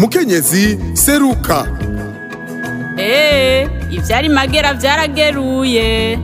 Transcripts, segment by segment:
mukenyezi seruka eee ivyari magera vyarageruye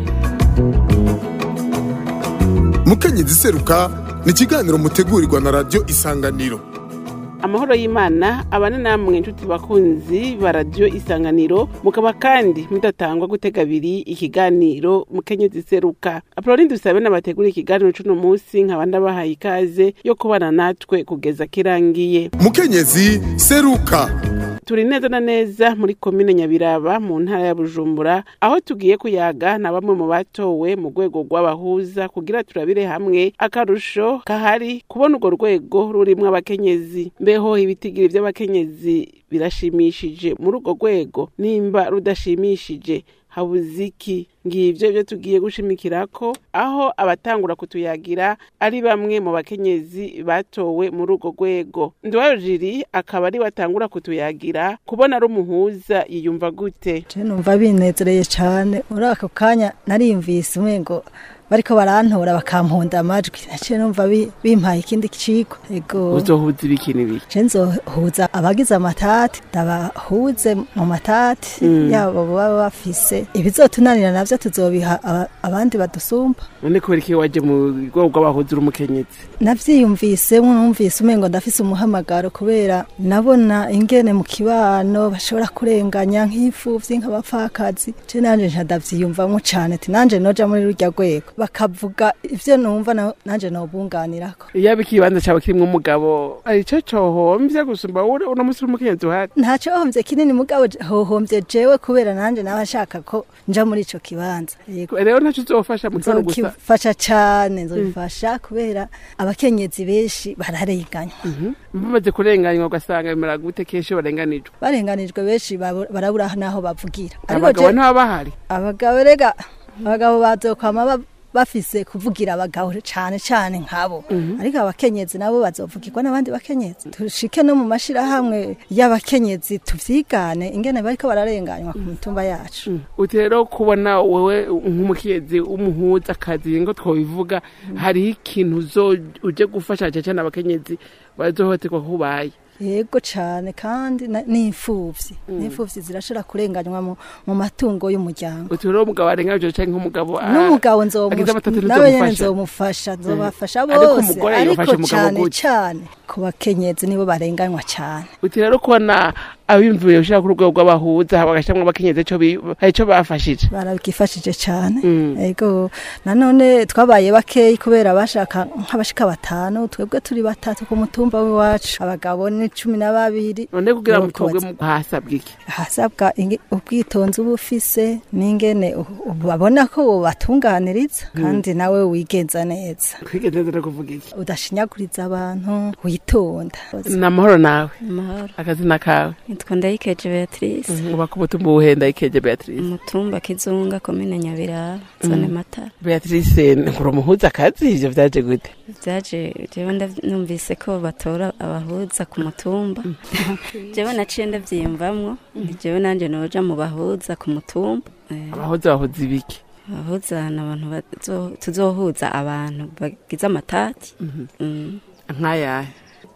mukenyezi seruka ni ikiganiro mutegurirwa na radiyo isanganiro amahoro y'imana abane namwe inshuti bakunzi ba radiyo isanganiro mukaba kandi mudatangwa gutega abiri ikiganiro mukenyezi seruka apoloni dusabe n'abategura ikiganiro c'uno munsi nkaba ndabahaye ikaze yo kubana natwe kugeza kirangiye mukenyezi seruka turi neza na neza muri komine nyabiraba mu ntara ya bujumbura aho tugiye kuyaga na bamwe mu batowe mu rwego rw'abahuza kugira turabire hamwe akarusho kahari kubona urwo rwego rurimwo abakenyezi mbeho ibitigiri vy'abakenyezi birashimishije muri urwo rwego nimba rudashimishije habuze iki ngivyo ivyo tugiye gushimikirako aho abatangura kutuyagira ari bamwe mu bakenyezi batowe muri urwo rwego ndiwayo jiri akaba ari batangura kutuyagira kubona ari umuhuza yiyumva gute je numva binezereye cane muri ako kanya narimvise umengo bariko barantora bakampunda amajwi naciye numva bi- bimpaye ikindi ciko ego uzohuza ibiki n'ibiki je nzohuza abagize amatati ndabahuze mu matati yabo baba bafise ibizotunanira navyo tuzobiha aba- abandi badusumba none kubera iki waje mu rwego rw'abahuza uri umukenyezi navyiyumvisemwo numvise umengo ndafise umuhamagaro kubera nabona ingene mu kibano bashobora kurenganya nk'imfuvyi nk'abapfakazi je nanje nca ndavyiyumvamwo cane ati nanje noja muri rurya rwego bakavuga ivyo numva na- nanje nobunganirako iyaba ikibanza cawe kirimwo umugabo arico cohomvye gusumba wowe uno musi uri umukenyezi uhari ntaco hohomvye kinini mugabo je- hohomvye jewe kubera nanje nawe ashaka ko nja muri ico kibanza Yego. rero ntaco uzofasha mu kibazo gusa nzokifasha cane nzobifasha kubera abakenyezi benshi bararenganywa bamaze kurenganywa ugasanga bimera gute kenshi barenganijwe barenganijwe benshi babu- barabura n'aho bavugira Ariko abagabo je- ntibaba bahari abagabo rega abagabo bazokwama ba- bafise kuvugira abagabo cane cane nkabo ariko abakenyezi nabo bazovugirwa n'abandi bakenyezi tushike no mu mashirahamwe y'abakenyezi tuvyigane ingene bariko bararenganywa ku mitumba yacu uti rero kubona wowe nk'umukenyezi w'umuhuza akazi ngo twobivuga hariho ikintu uzo uje gufasha cane cane abakenyezi bazohoterwa kubaye yego cane kandi na- n'imfuvyi n'imfuvyi zirashobora kurenganywa mu, mu matungo y'umuryango uti rero umugabo arenganijwe canke nk'umugabo ah, n'umugabo agize amatatu nzomu- nawe nyene ntuzomufasha. nzomufasha nzobafasha Ariko bose umugore ariko yofasha umugabo cane gute? cane ku bakenyezi nibo barenganywa cane uti rero kubona abimvuye gushira ku rwego rw'abahuza bagashiramwo abakenyezi ico bi- hari ico bafashije barabigifashije cane Mm. ego nanone twabaye bakeyi kubera bashaka nk'abashika batanu twebwe turi batatu ku mutumba w'iwacu abagabo ni cumi na babiri none kugira ngo Nuko mutorwe bazi- mu hasabwa iki hasabwa inge- ubwitonzi uba ufise n'ingene u- u- babona ko wobatunganiriza kandi nawe wigenza neza kwigeze neza no kuvuga iki udashinyaguriza abantu witonda ni amahoro nawe amahoro akazina kawe nitwa ndayikeje beatrice uba ku mutumba uwuhenda ikeje beatrice umutumba kizunga komine nyabiraba zone matara beatrice nkura umuhuza akazi ivyo vyaje gute vyaje jewe ndav- numvise ko batora abahuza ku mutumba jewe naciye ndavyiyumvamwo jewe nanje noja mu bahuza ku mutumba Eh, abahuza bahuza ibiki abahuza ni abantu bazo- tuzohuza abantu bagize amatati Mm. nk'ayahe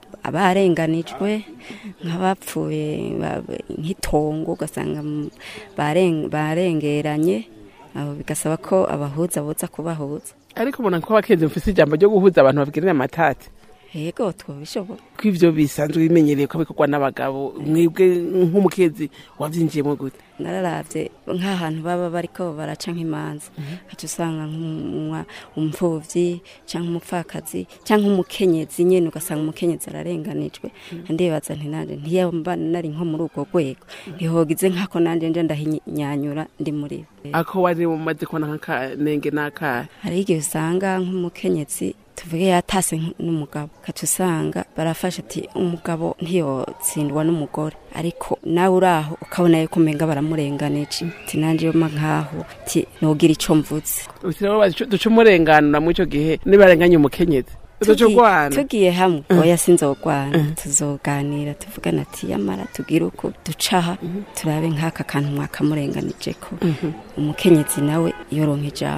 abarenganijwe nk'abapfuye ba- nk'itongo ugasanga mu- baren- barengeranye abo bigasaba ko abahuza boza kubahuza ariko ubona ko abakenzi mufise ijambo ryo guhuza abantu babwirana amatati yego twobishobora ko ivyo bisanzwe bimenyereye ko bikorwa n'abagabo mwebwe nk'umukenzi wavyinjiyemo gute nararavye nk'ahantu baba bariko baraca nk'imanza haca usanga nk'umwa- umupfuvyi canke umupfakazi canke umukenyezi nyene ugasanga umukenyezi ararenganijwe ndibaza nti nanje ntiyamba nari nko muri urwo rwego ntihogize nk'ako nanje nje ndahinyanyura ndi muri bo ako wari mumaze kubona nk'akanenge n'akahe hari igihe usanga nk'umukenyezi tuvuge yatase nk- n'umugabo kaca usanga barafasha ati umugabo ntiyotsindwa n'umugore ariko nawe uri aho ukabona yuko umenga baramurenganije ati nanje yoma nkaho ti nogira ico mvuze uti rero bazi- duca umurenganura muri ico gihe nibarenganye umukenyezi uzoca Tugi- urwana tugiye hamwe oya sinzogwana tuzoganira tuvugana ati yamara tugire uko ducaha turabe nk'aka kantu mwakamurenganije ko umukenyezi nawe yoronka ijambo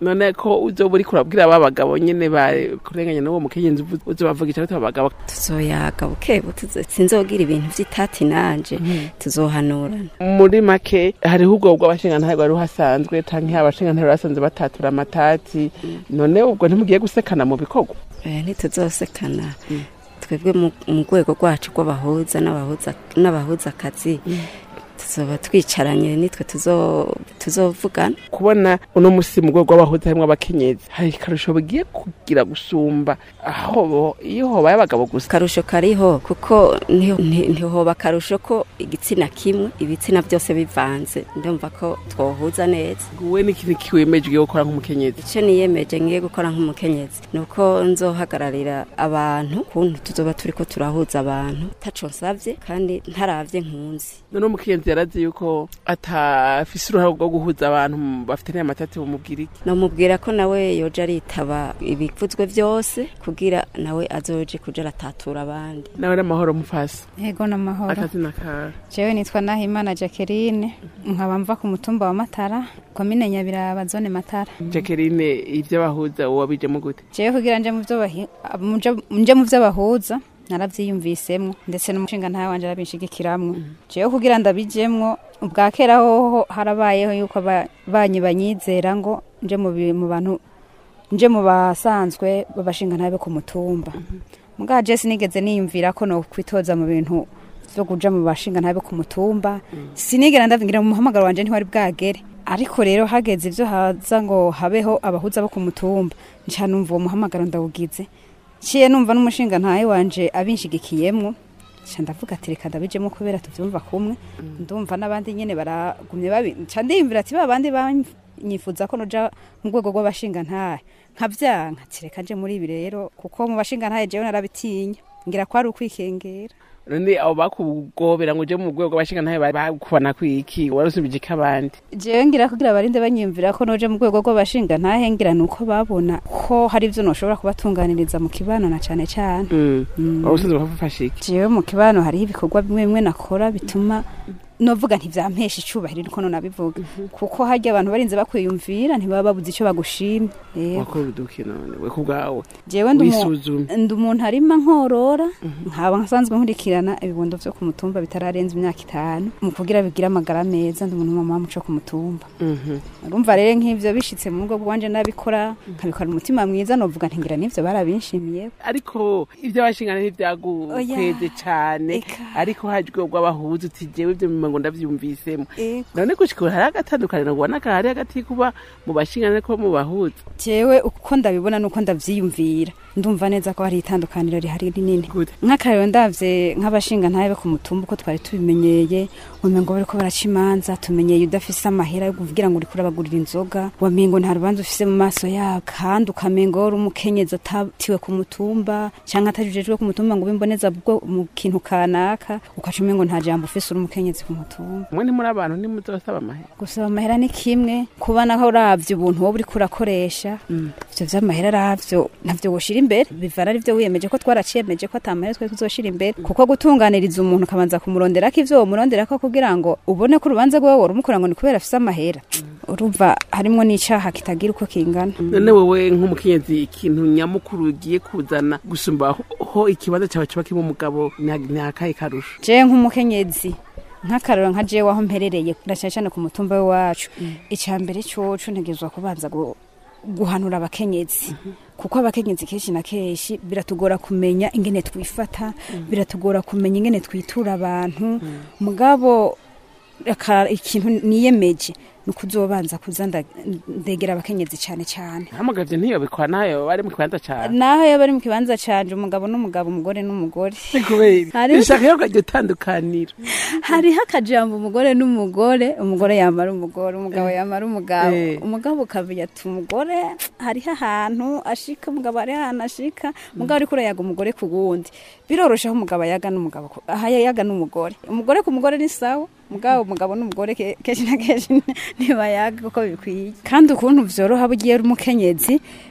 none ko uzoba uriko urabwira aba bagabo nyene bakurenganya n'uwo mukenyezi uvu- uzobavugisha gute abo bagabo tuzoyaga bukebu tuzo- sinzogira ibintu vy'itati nanje tuzohanurana muri make hariho ubwo bw'abashingantahe bwari buhasanzwe canke abashingantahe bari basanzwe batatura amatati none ubwo ntimugiye gusekana mu bikorwa Eh, ntituzosekana twebwe mu mu rwego rwacu rw'abahuza n'abahuza n'abahuzakazi tuzoba twicaranye nitwe tuzo- tuzovugana kubona uno musi mu rwego rw'abahuza harimwo abakenyezi hari akarusho bigiye kugira gusumba aho bo- iyo hobaye abagabo gusa akarusho kariho kuko nti- nti- ntihoba akarusho ko igitsina kimwe ibitsina byose bivanze ndumva ko twohuza neza we n'ikintu kiwemeje ugiye gukora nk'umukenyezi icyo niyemeje ngiye gukora nk'umukenyezi ni uko nzohagararira abantu kuntu tuzoba turi ko turahuza abantu taco nsavye kandi ntaravye nkunzi none umukenyezi yarazi yuko atafise uruhare rwo guhuza abantu bafitaniye amatati bumubwira iki namubwira ko nawe yoja aritaba ibivuzwe byose kugira nawe azoje kuja aratatura abandi nawe n'amahoro mufasi Yego n'amahoro. akazina kawe Jewe nitwa Nahimana Jacqueline, nkaba mva ku mutumba wa Matara, komine Nyabiraba zone Matara. jacqueline ivyo bahuza wabijemo gute Jewe kugira nje mu byo bahi- muje- nje mu byo bahuza naravyiyumvisemwo ndetse n'umushinga ntawe wanje arabishigikiramwo. Jewe kugira ndabijemwo ubwa kera hoho harabayeho yuko aba- banyi banyizera ngo nje mu bi- mu bantu nje mu basanzwe babashinga ntabe ku mutumba. Muga je sinigeze niyumvira ko no kwitoza mu bintu vyo kuja mu bashinga ntabe ku mutumba sinigera ndavingira mu muhamagaro wanje ntiwari bwagere ariko rero hageze ivyo haza ngo habeho abahuza bo ku mutumba nca numva uwo muhamagaro ndawugize ciye numva n'umushinga ntaye wanje abinshigikiyemwo nca ndavuga ati reka ndabijemo kubera tuvyumva kumwe ndumva n'abandi nyene baragumye babi nca ndiyumvira ati ba bandi banyifuza ko noja mu rwego rw'abashinga ntahe nkavyanka ati reka nje muri ibi rero kuko mu bashinga ntahe jewe narabitinya ngira ko ari ukwikengera none abo bakugobera ngo uje mu rwego rw'abashingantahe bakubona kwiki warusubije iki abandi jewe ngira kugira barinde banyiyumvira ko noje mu rwego rw'abashinga ntahe ngira nuko babona ko hari ivyo noshobora kubatunganiriza mu kibano na cane cane Mm. warusanzwe bafashe iki jewe mu kibano hariho ibikorwa bimwe bimwe nakora bituma novuga ntivyampesha icubahiro niko nonabivuga kuko harya abantu barinze bakwiyumvira ntibaba babuze ico bagushimye Yego. wakora uduki none we ku bwawe jewe ndi umu- wisuzume ndi umuntu arima nkorora nkaba nsanzwe nkurikirana ibibondo vyo ku mutumba bitararenza imyaka itanu mu kugira bigire amagara meza ndi umuntu mama muco ku mutumba Mhm. urumva rero nk'ivyo bishitse mu rugo rwanje nabikora nkabikora umutima mwiza novuga ntingira n'ivyo barabinshimiye ariko ibyo abashingantahe ntibyagukweze cane Eka. ariko haje urwego rw'abahuza uti jewe ivyo mima ngo ndavyumvisemo Ego. none gushika ubu hari agatandukaniro ubona kahari hagati kuba mu bashingantahe ko mu bahuza jewe uko ndabibona nuko ndavyiyumvira ndumva neza ko hari itandukaniro rihari rinini gute nk'akarero ndavye nk'abashinga ntabe ku mutumba uko twari tubimenyeye wamengo bariko baraca imanza tumenyeye udafise amahera yo kugira ngo uriko urabagurira inzoga wamengo nta rubanza ufise mu maso yabo kandi ukamengo wari umukenyezi atatiwe ku mutumba canke atajejwe ku mutumba ngo ubimboneza bwo mu kintu kanaka ukaca umengo nta jambo ufise uri umukenyezi ku mutumba mwe ntimuri abantu ntimuzosaba amahera gusaba amahera ni kimwe kuba naho uravye ubuntu wowe uriko urakoresha ivyo vy'amahera aravyo ntavyo woshira imbere bivana arivyo wiyemeje ko twaraciyemeje ko ata mahera twari tuzoshira imbere kuko gutunganiriza umuntu ukabanza kumuronderako ivyo womuronderako kugira ngo ubone ko urubanza rwawe warumukora ngo ni kubera afise amahera urumva harimwo n'icaha kitagira uko kingana none wewe nk'umukenyezi ikintu nyamukuru ugiye kuzana gusumba ho ikibanza cyawe kiba kirimo umugabo ni ni akahe karusho jewe nk'umukenyezi nk'akarero nka jewe aho mperereye ndacane cane ku mutumba w'iwacu ica mbere coco ntegerezwa kubanza gu- guhanura abakenyezi kuko abakenyezi kenshi na kenshi biratugora kumenya ingene twifata biratugora kumenya ingene twitura abantu mugabo aka- ikintu niyemeje ni ukuzobanza kuza nda- ndegera abakenyezi cane cane hamagavye ntiyobikwa nayo bari mu kibanza cyane naho yaba ari mu kibanza canje umugabo n'umugabo umugore n'umugore kubera Hariho- ishaka yo kajya utandukanira hariho akajambo umugore n'umugore umugore yamara umugore umugabo yamara umugabo Eh. umugabo ukamenya ati umugore hariho ahantu ashika umugabo hariho ahantu ashika umugabo ariko urayaga umugore ku wundi biroroshe aho umugabo ayaga n'umugabo ku- aho yayaga n'umugore umugore ku mugore ni sawa mugabo umugabo n'umugore ke- kenshi na kenshi ntibayaga uko bikwiye kandi ukuntu vyoroha bugiye uri umukenyezi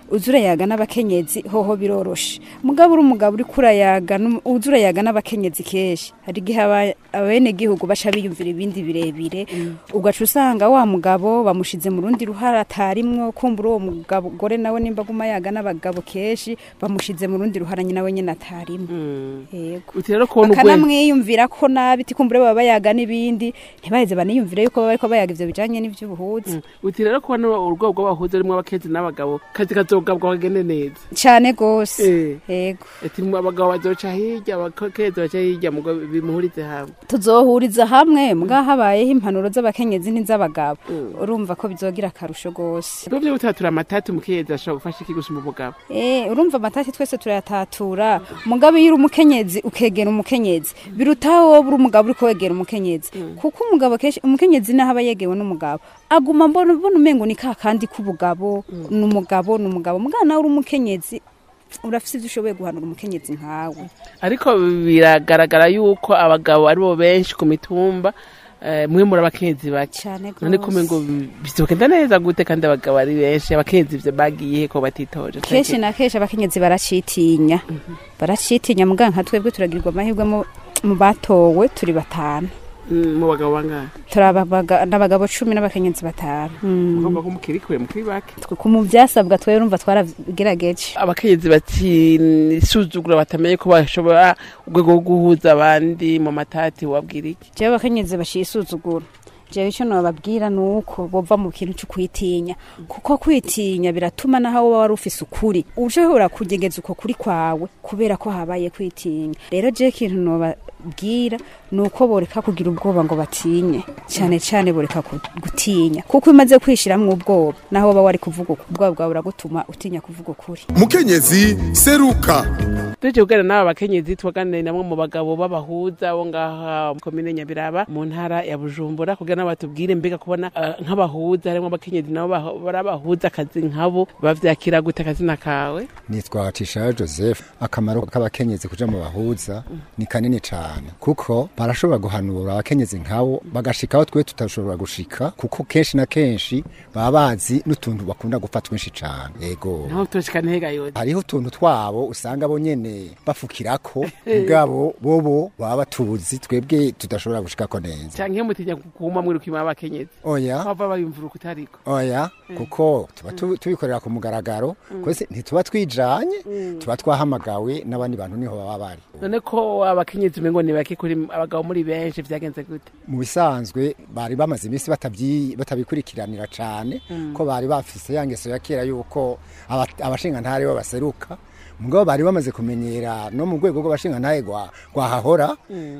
uza urayaga n'abakenyezi hoho biroroshe mugabo uri umugabo uri kurayaga n'um- uza urayaga n'abakenyezi kenshi hari igihe aba- abenegihugu baca biyumvira ibindi birebire ugaca usanga wa mugabo bamushize mu rundi ruhara atarimwo kumbura uwo mugabo gore nawe nimba aguma yaga n'abagabo kenshi bamushize mu rundi ruhara nyina we nyine atarimwo yego uti rero kubona urwego bakanamwiyumvira ko nabi tikumbure baba bayaga n'ibindi ntibaheze baniyumvire yuko baba bariko bayaga ivyo bijanye n'ivy'ubuhuza uti rero kubona urwego rw'abahuza rimwe abakenzi n'abagabo kazi kazogabwa kagende neza cane gose Eh. yego ati abagabo bazoca hirya abakenzi baca hirya mugo bimuhurize hamwe tuzohuriza hamwe mbwa habayeho impanuro z'abakenyezi n'iz'abagabo urumva ko bizogira akarusho gose ubwo byo gutatura amatati umukenyezi ashobora gufasha iki gusumba umugabo Eh, urumva amatati twese turayatatura mugabo iyo uri umukenyezi ukegera umukenyezi birutaho wowe uri umugabo uri kwegera umukenyezi kuko umugabo kenshi umukenyezi naho aba yegewe n'umugabo aguma mbona mbona umengo ni ka kandi k'ubugabo ni umugabo ni umugabo mugabo nawe uri umukenyezi urafise ivyo ushoboye guhanura umukenyezi nkawe ariko biragaragara yuko abagabo aribo benshi ku mitumba eh, mwe muri abakenzi bake cane none kumwe ngo gose bizogenda neza gute kandi abagabo ari benshi abakenzi ivyo bagiye ko batitoje kenshi na kenshi abakenyezi baracitinya baracitinya mugabo nka twebwe turagirirwa amahirwe mu- mu batowe turi batanu Mm, mu bagabo bangahe turi ababaga- n'abagabo cumi n'abakenyezi batanu Mm. ugomba ko mukiri kure mukiri bake Twe ku mu byasabwa twe urumva twarabigerageje abakenyezi batisuzugura batamenye ko bashobora urwego rwo guhuza abandi mu matati wabwira iki jewe abakenyezi bashisuzugura jewe icyo nababwira ni uko bova mu kintu cyo kwitinya kuko kwitinya biratuma naho wowe wari ufise ukuri ushobora kugegeza uko kuri kwawe kubera ko habaye kwitinya rero jewe ikintu nobabwira ni uko boreka kugira ubwoba ngo batinye cyane cyane boreka ku- gutinya kuko umaze kwishiramwo ubwoba naho woba wari kuvuga uku- ubwoba bwawe buragutuma utinya kuvuga ukuri mukenyezi seruka tuje kuganira n'aba bakenyezi tubaganire namwe mu bagabo b'abahuza bo ngaha mu komine nyabiraba mu ntara ya bujumbura kugira nabo batubwire mbega kubona eh, nk'abahuza harimo abakenyezi nabo baho- bari abahuza akazi nkabo bavyakira gute akazina kawe nitwa Tisha Joseph akamaro k'abakenyezi kuja mu bahuza ni kanini cyane kuko barashobora guhanura abakenyezi nkabo bagashikaho twe tutashobora gushika kuko kenshi na kenshi baba bazi n'utuntu bakunda gupfa twinshi cyane yego naho tushika ntega yose hariho utuntu twabo usanga bo nyene bafukirako mugabo bobo baba batuzi twebwe tudashobora gushikako neza canke mutinya kuguma mwiruka inyuma y'abakenyezi oya bava bayumvira ukutariko oya kuko tuba tu- tubikorera ku mugaragaro kwese ntituba twijanye tuba twahamagawe n'abandi bantu niho baba bari none ko abakenyezi umengo ni bake kuri abagabo muri benshi vyagenze gute mu bisanzwe bari bamaze iminsi batabyi- batabikurikiranira cyane ko bari bafise ya ngeso ya kera yuko aba- abashingantahe bo baseruka mugabo bari bamaze kumenyera no mu rwego rw'abashingantahe rwa rwahahora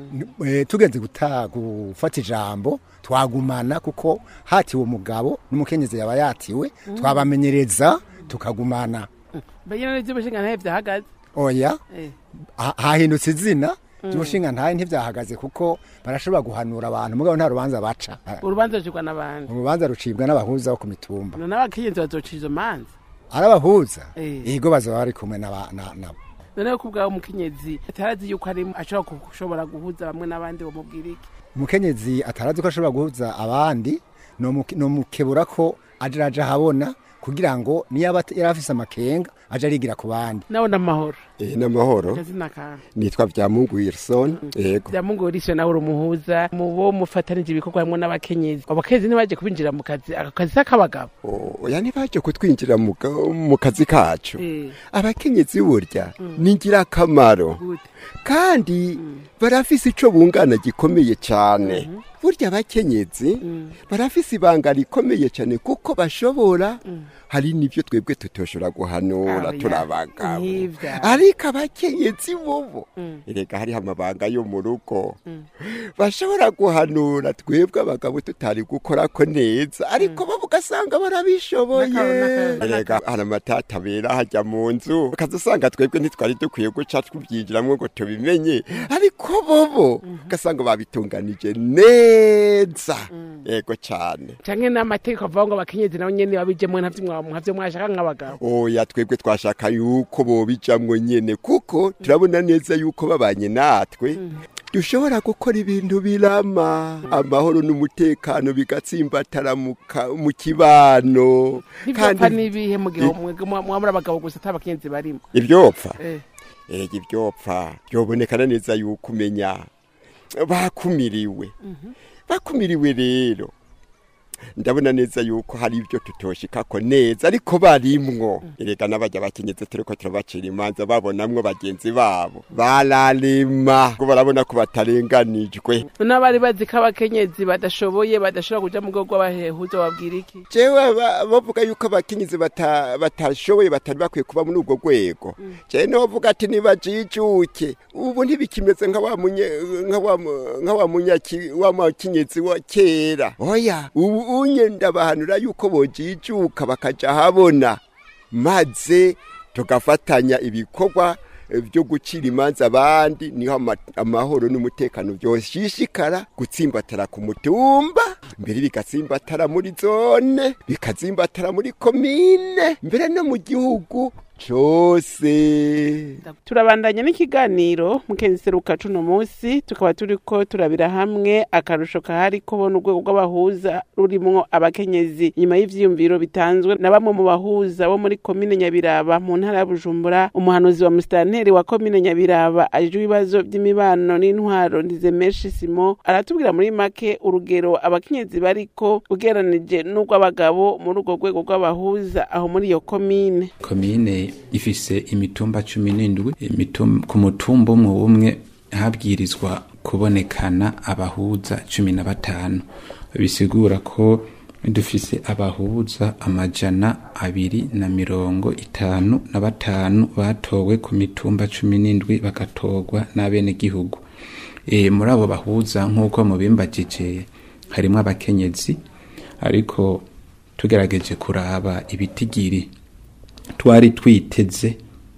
eh, tugenze guta gufata ijambo twagumana kuko hatiwe umugabo n'umukenyezi yaba yatiwe twabamenyereza tukagumana mbega n'ivyo bashinga ntahe vyahagaze oya Eh. ha- hahindutse izina ry'umushinga ntahe ntibyahagaze kuko barashobora guhanura abantu mugabo nta rubanza baca urubanza rujigwa n'abandi urubanza rucibwa n'abahuza bo ku mitumba none abakenyezi bazoca izo manza ari abahuza Eh. yego bazaba bari kumwe n'aba- na- nabo none ko ubwawe umukenyezi atarazi yuko ari ashobora gushobora guhuza bamwe n'abandi bamubwira iki umukenyezi atarazi ko ashobora guhuza abandi nomukebura ko aje araja ahabona kugira ngo niyo aba yari afise amakenga aje arigira ku bandi nawe n'amahoro Eh, n'amahoro akazina kawe nitwa Vyamungu Wilson yego byamungorishe nawe urumuhuza mu bo mufatanije ibikorwa hamwe n'abakenyezi abakenyezi ntibaje kubinjira mu kazi ako kazi s'akabagabo oya ntibaje kutwinjira mu ka- mu kazi kacu Eh. abakenyezi burya ni ingirakamaro gute kandi barafise ico bungana gikomeye cyane burya abakenyezi barafise ibanga rikomeye cyane kuko bashobora hari n'ibyo twebwe tutoshobora guhanura Oya, turi abagabo nk'ivyo. ariko abakenyezi bobo erega hariho amabanga yo mu rugo bashobora guhanura twebwe abagabo tutari gukora ko neza ariko bo ugasanga barabishoboye N'akararo, n'akararo, erega hari amatata abera hajya mu nzu ukaza usanga twebwe ntitwari dukwiye guca tubyinjiramo ngo tubimenye ariko bobo ugasanga babitunganije neza yego cyane canke n'amategeko avuga ngo abakenyezi nabo nyene babijemwo ntavyo mwa- ntavyo mwashaka nk'abagabo oya twebwe twashaka yuko bobijamwo nyene kuko turabona neza yuko babanye natwe dushobora gukora ibintu birama amahoro n'umutekano bigatsimbatara mu ka- mu kibano ntibyapfa n'ibihe mu gihe mwamura abagabo gusa atabakenzi barimo ibyopfa Eh. ega ibyopfa byobonekana neza yuko umenya bakumiriwe bakumiriwe rero ndabona neza yuko hari ibyo tutoshikako neza ariko barimwo erega n'abajya bakenyeze turiko turabacira imanza babonamwo bagenzi babo bararema ko barabona ko batarenganijwe n'abari bazi ko abakenyezi badashoboye badashobora kuja mu rwego rw'abahehuza babwira iki jewe ba- bavuga yuko abakenyezi bata- batashoboye batari bakwiye kuba muri ubwo rwego jewe novuga ati nibajijuke ubu ntibikimeze nka wa munye- nka wa mu- nka wa munyaki- wa makenyezi wa kera oya ubu unye ndabahanura yuko bojijuka bakaja habona maze tugafatanya ibikorwa eh, byo gucira imanza abandi niho ama- amahoro n'umutekano byoshishikara gutsimbatara ku mutumba mbere bigatsimbatara muri zone bikazimbatara muri komine mbere no mu gihugu cose turabandanya n'ikiganiro mukenzi seruka cuno munsi tukaba turiko turabira hamwe akarusho kahari kubona urwego rw'abahuza rurimwo abakenyezi nyuma y'ivyiyumviro bitanzwe na bamwe mu bahuza bo muri komine nyabiraba mu ntara ya bujumbura umuhanuzi wa musitanteri wa komine nyabiraba ajejwe ibibazo vy'imibano n'intwaro ndizemeshi simo aratubwira muri make urugero abakenyezi bariko ugeranije n'urw'abagabo muri urwo rwego rw'abahuza aho muri iyo komine komine ifise imitumba cumi n'indwi imitum- ku mutumba umwe umwe habwirizwa kubonekana abahuza cumi na batanu bisigura ko dufise abahuza amajana abiri na mirongo itanu na batanu batowe ku mitumba cumi n'indwi bagatorwa n'abenegihugu e, muri abo bahuza nk'uko mubimbagije harimwo abakenyezi ariko tugerageje kuraba ibitigiri twari twiteze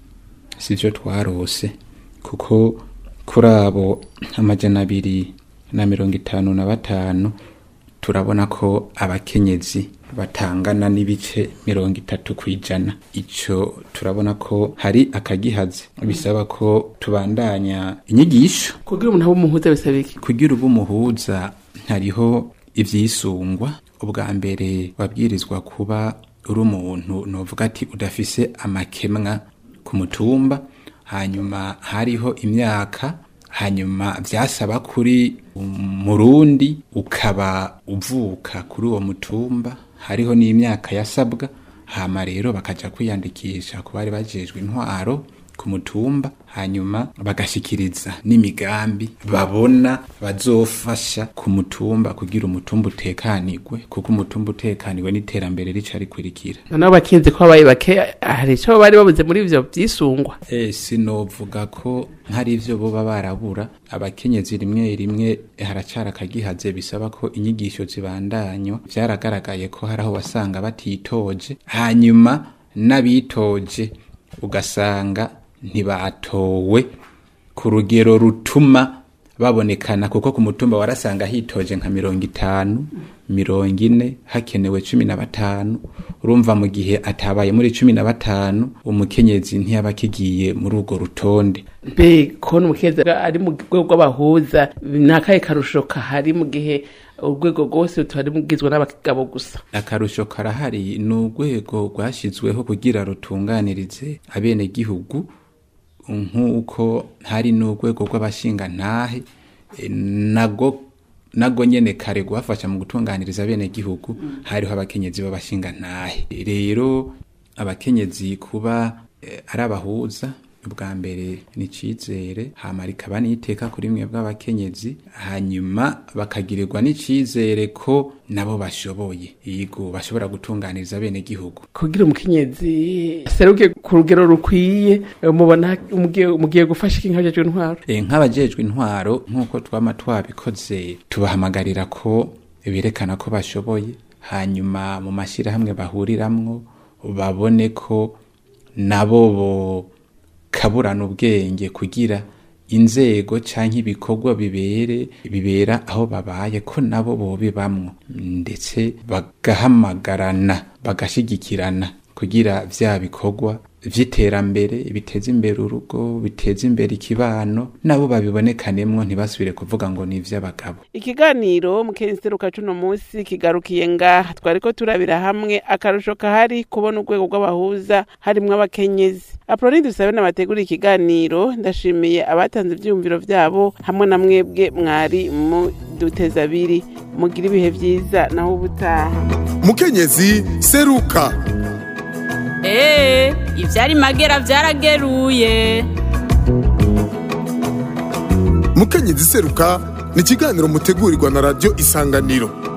sivyo twarose kuko kuri abo amajana abiri na mirongo itanu na batanu turabona ko abakenyezi batangana n'ibice mirongo itatu ku ijana ico turabona ko hari akagihaze bisaba ko tubandanya inyigisho kugira umuntu abe umuhuza bisaba iki kugira uba umuhuza hariho ivyisungwa ubwa mbere wabwirizwa kuba uri umuntu novuga ati udafise amakemwa ku mutumba hanyuma hariho imyaka hanyuma vyasaba kuri murundi ukaba uvuka kuri uwo mutumba hariho n'imyaka yasabwa hama rero bakaja kwiyandikisha ku bari bajejwe intwaro ku mutumba hanyuma bagashikiriza n'imigambi babona bazofasha ku mutumba kugira umutumba utekanirwe kuko umutumba utekaniwe n'iterambere rica rikurikira noneho bakinze ko babaye bake hari icyo bari babuze muri ivyo vyisungwa e, sinovuga ko hari ivyo boba barabura abakenyezi rimwe rimwe haracara akagihaze bisaba ko inyigisho zibandanywa vyaragaragaye ko hari aho wasanga batitoje hanyuma n'abitoje ugasanga ntibatowe ku rugero rutuma babonekana kuko ku mutumba warasanga hitoje nka mirongo itanu mirongo ine hakenewe cumi na batanu urumva mu gihe atabaye muri cumi na batanu umukenyezi ntiyaba akigiye muri urwo rutonde mbe kubona umukenyezi ari mu rwego rw'abahuza ni akahe karusho kahari mu gihe urwego rwose tutari mugizwe n'abagabo gusa akarusho karahari ni urwego rwashyizweho kugira rutunganirize abenegihugu nk'uko hari n'urwego rw'abashingantahe e, nago nago nyene kare rwafasha mu gutunganiriza abenegihugu hariho abakenyezi b'abashingantahe rero abakenyezi kuba eh, ari abahuza ubwa mbere ni icizere hama rikaba n'iteka kuri mwe bw'abakenyezi hanyuma bakagirirwa n'icizere ko nabo bashoboye yego bashobora gutunganiriza bene gihugu kugira umukenyezi seruke ku rugero rukwiye mubona mugiye mugiye gufasha iki nk'abajejwe intwaro e, nk'abajejwe intwaro nk'uko twama twabikoze tubahamagarira ko berekana ko bashoboye hanyuma mu mashyirahamwe bahuriramwo babone ko nabo bo kaburana ubwenge kugira inzego canke ibikorwa bibere bibera aho babaye ko nabo bobibamwo ndetse bagahamagarana bagashigikirana kugira vya bikorwa vy'iterambere biteza imbere urugo biteza imbere ikibano nabo babibonekanemwo ntibasubire kuvuga ngo ni ivy'abagabo ikiganiro mukenseruka cuno musi kigarukiye ngaha twariko turabira hamwe akarusho kahari kubona urwego rw'abahuza harimwo abakenyezi aproni dusabe n'abategura ikiganiro ndashimiye abatanze ivyiyumviro vyabo hamwe na mwebwe mwari mu duteza abiri mugira ibihe vyiza naho ubutaha mukenyezi seruka Ee, ivyari magera vyarageruye. mukenyezi seruka ni ikiganiro mutegurirwa na radiyo isanganiro